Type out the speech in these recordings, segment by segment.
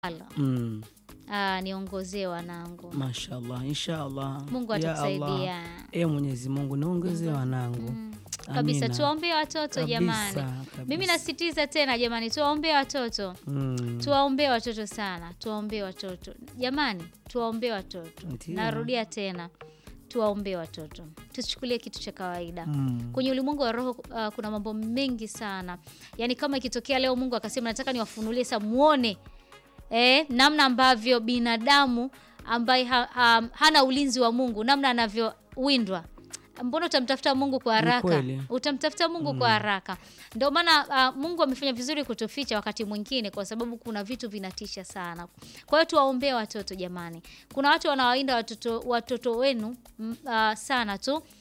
Ala. Mm. Ah, niongozee wanangu. Mashallah, inshallah. Mungu Ya atakusaidia. Allah. E Mwenyezi Mungu niongezee wanangu. Mm. Kabisa Amina. tuwaombee watoto Kabisa, jamani. kabisa. Mimi nasisitiza tena jamani, tuwaombee watoto. Mm. Tuwaombee watoto sana, tuwaombee watoto jamani, tuwaombee watoto. Ndiyo. Narudia tena, tuwaombee watoto, tusichukulie kitu cha kawaida. Mm. Kwenye ulimwengu wa roho uh, kuna mambo mengi sana, yaani kama ikitokea leo Mungu akasema nataka niwafunulie sasa, muone eh, namna ambavyo binadamu ambaye ha, ha, hana ulinzi wa Mungu namna anavyowindwa mbona utamtafuta Mungu kwa haraka? kweli. Utamtafuta Mungu kwa haraka. Ndio maana uh, Mungu amefanya vizuri kutuficha wakati mwingine, kwa sababu kuna vitu vinatisha sana. Kwa hiyo tuwaombee watoto jamani. Kuna watu wanawawinda watoto, watoto wenu mm, uh, sana tu uh,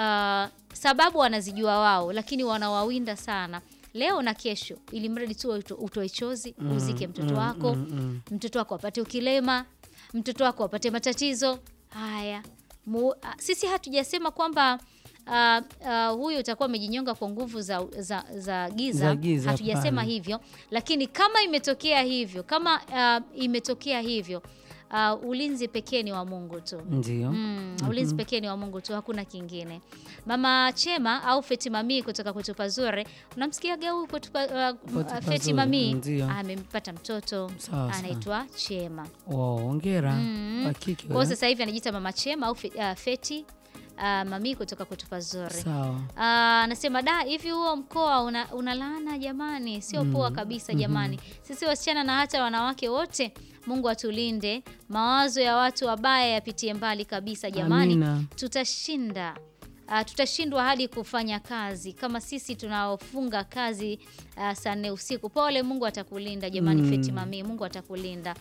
sababu wanazijua wao, lakini wanawawinda sana leo na kesho, ili mradi tu uto- utoe chozi uzike mtoto wako mm, mm. mtoto wako apate ukilema, mtoto wako apate matatizo haya. Mu, a, sisi hatujasema kwamba a, a, huyu utakuwa amejinyonga kwa nguvu za, za, za giza, Za giza, hatujasema hapana. hivyo, lakini kama imetokea hivyo, kama a, imetokea hivyo a, ulinzi pekee ni wa Mungu tu. Ndio. Mm, ulinzi pekee ni wa Mungu tu, hakuna kingine. Mama Chema au Feti Mami kutoka kwetu Pazure, unamsikiaga huyu kwetu pa- uh, Kwetu Feti Pazure, Mami ndio. amempata mtoto Sawa, sawa. anaitwa Chema. Wow, hongera. Mm. Wa kike Kwa hiyo wewe. sasa hivi anajiita Mama Chema au Fe- uh, Feti uh, Mami kutoka kwetu Pazure. Sawa. Ah, anasema da, hivi huo mkoa una, una laana jamani, sio poa kabisa jamani. Sisi wasichana na hata wanawake wote, Mungu atulinde, mawazo ya watu wabaya yapitie mbali kabisa jamani. Amina. Tutashinda. Uh, tutashindwa hadi kufanya kazi kama sisi tunaofunga kazi uh, saa nne usiku. Pole, Mungu atakulinda jamani. Mm. Feti Mami, Mungu atakulinda.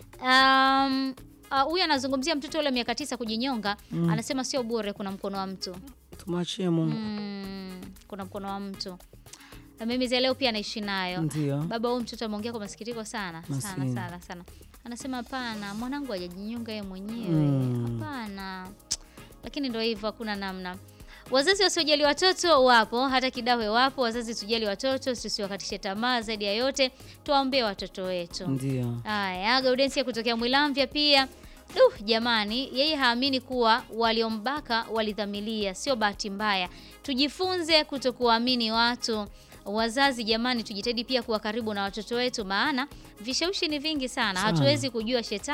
Um, uh, huyu anazungumzia mtoto ule miaka tisa kujinyonga. Anasema sio bure, kuna mkono wa mtu Tumwachie Mungu. Mm, kuna mkono wa mtu. Na mimi za leo pia naishi nayo. Ndio. Baba huyu mtoto ameongea kwa masikitiko sana sana Maskini. sana sana. Anasema hapana, mwanangu hajajinyonga yeye mwenyewe. Mm. Hapana. Lakini ndio hivyo, hakuna namna. Wazazi wasiojali watoto wapo, hata kidawe wapo. Wazazi tujali watoto, tusiwakatishe tamaa. Zaidi ya yote, tuwaombee watoto wetu. Ndio. Haya, Gaudensia kutokea Mwilamvya pia. Duh, jamani, yeye haamini kuwa waliombaka walidhamilia, sio bahati mbaya. Tujifunze kutokuamini watu. Wazazi jamani, tujitahidi pia kuwa karibu na watoto wetu, maana vishawishi ni vingi sana. Sana. Hatuwezi kujua shetani